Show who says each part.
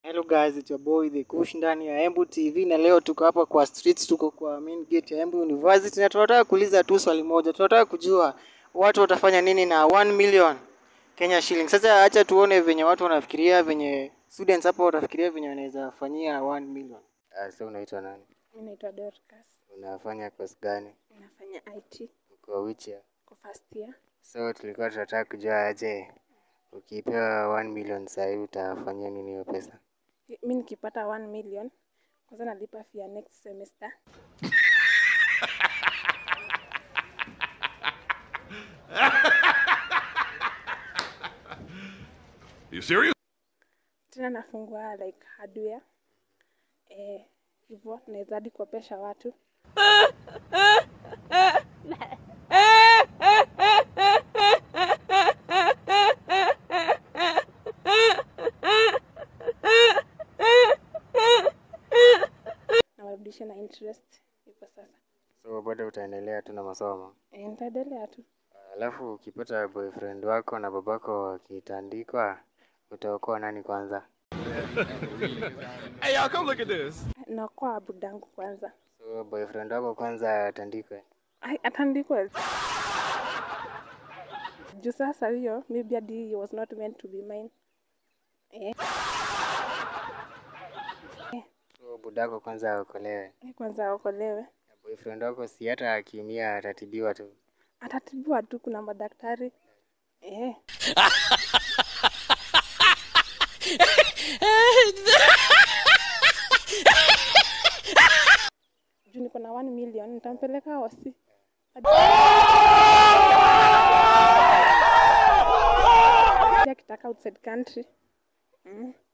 Speaker 1: Hello guys, it's your boy The Kush ndani ya Embu TV na leo tuko hapa kwa streets, tuko kwa main gate ya Embu University na tunataka kuuliza tu swali moja. Tunataka kujua watu watafanya nini na 1 million Kenya shilling. Sasa acha tuone venye watu wanafikiria, venye students hapo watafikiria venye wanaweza fanyia 1 million. Uh, so unaitwa nani?
Speaker 2: Mi naitwa Dorcas,
Speaker 1: Unafanya course gani?
Speaker 2: nafanya IT
Speaker 1: Uko which year?
Speaker 2: kwa first year.
Speaker 1: So tulikuwa tunataka kujua aje ukipewa 1 million sahii utafanyia nini hiyo pesa?
Speaker 2: Mi nikipata 1 million kwanza nalipa fee ya next semester.
Speaker 3: You serious?
Speaker 2: Tena nafungua like hardware eh, hivyo naweza hadi kuopesha watu. na warudishe na interest hivyo sasa.
Speaker 1: So bado utaendelea tu na masomo?
Speaker 2: Eh, nitaendelea tu.
Speaker 1: Alafu ukipata boyfriend wako na babako wakitandikwa, utaokoa nani kwanza?
Speaker 3: Hey, y'all, come look at this.
Speaker 2: Naokoa budangu kwanza.
Speaker 1: So boyfriend wako kwanza atandikwe.
Speaker 2: Ai, atandikwe juu sasa hiyo maybe hadi he was not meant to be mine. Eh,
Speaker 1: So budako kwanza aokolewe.
Speaker 2: kwanza aokolewe.
Speaker 1: Na boyfriend wako si hata akiumia atatibiwa tu.
Speaker 2: atatibiwa tu, kuna madaktari eh. juu niko na 1 million nitampeleka hosi Hadi akitaka outside country mm.